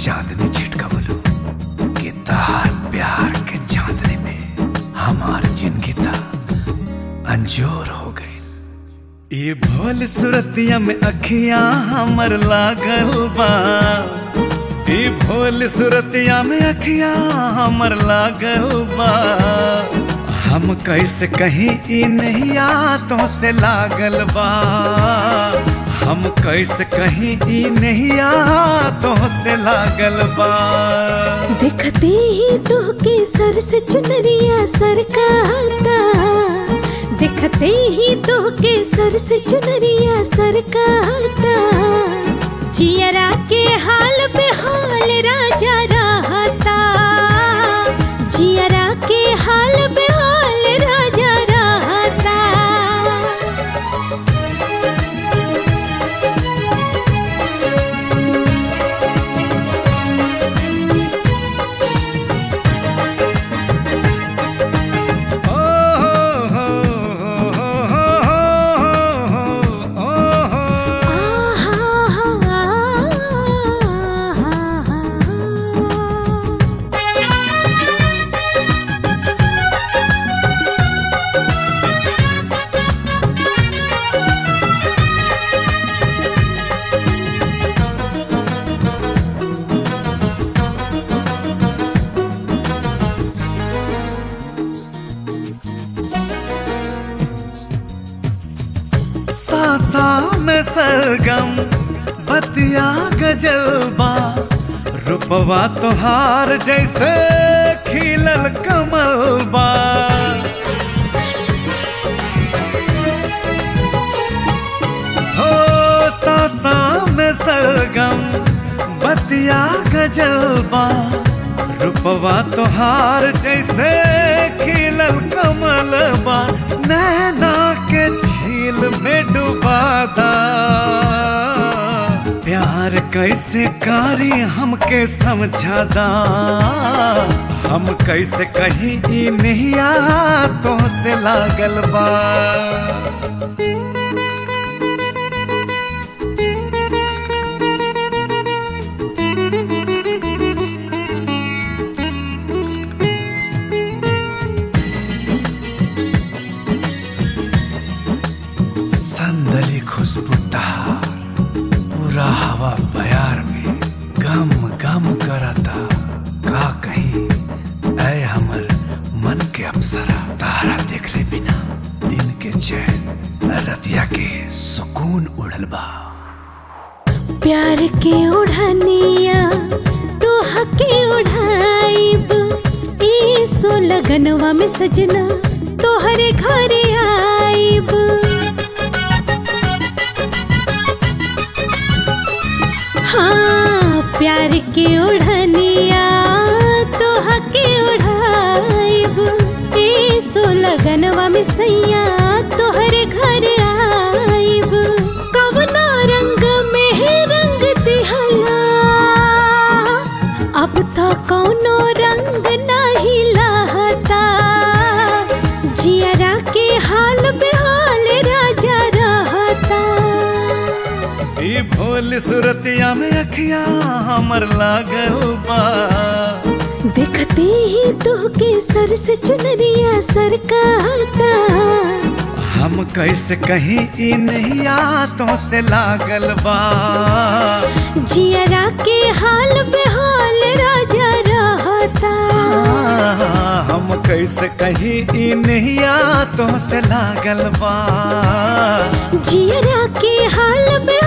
चांदनी छिटकवलू कि तार प्यार के चांदनी में हमार जिंदगी ता अंजोर हो गई ये भोल सुरतिया में अखियां हमर लागल बा ये भोल सुरतिया में अखियां हमर लागल बा हम कैसे कहीं ई नहीं आतों से लागल बा हम कैसे कहीं ई नहीं आतों से लागल बा देखते ही तो के सर से चुनरिया सर का आता देखते ही तो के सर से चुनरिया सर का आता जियरा के हाल पे हाल राजा रहता जियरा के हाल पे हाल राजा रहता ओ हो हो हो हो हो हो सासा में सरगम बतिया गजलबा रूपवा तोहार जैसे खिलल कमलबा हो सासा में सरगम बतिया गजलबा रूपवा तोहार जैसे खिलल कमलबा नैना के झील में डुबादा प्यार कैसे कारी हमके समझादा हम कैसे कहीं ई नहीं तो से लागल बा संदली खुशबू तहार पूरा हवा बयार में गम गम करता का कहीं ऐ हमर मन के अप्सरा तारा देखले बिना दिन के चैन रतिया के सुकून उड़ल बा प्यार के उड़ानिया तोह के उड़ाइब ई सो लगनवा में सजना तोहरे घरे आइब हाँ प्यार के उड़ानिया तोह के उड़ाइब ई सो लगनवा में सैया तोहरे घरे आइब कवना रंग में है रंग दिहला अब तो कौनो रंग नहीं लहता जियरा के हाल बेहाल राजा रहता ई भोल सुरतिया में अखियां हमर लागल बा देखते ही तो के सर से चुनरिया सर का आता हम कैसे कहीं ई नहीं आतों से लागल बा जियरा के हाल बेहाल राजा रहता हम कैसे कहीं ई नहीं आतों से लागल बा जियरा के हाल में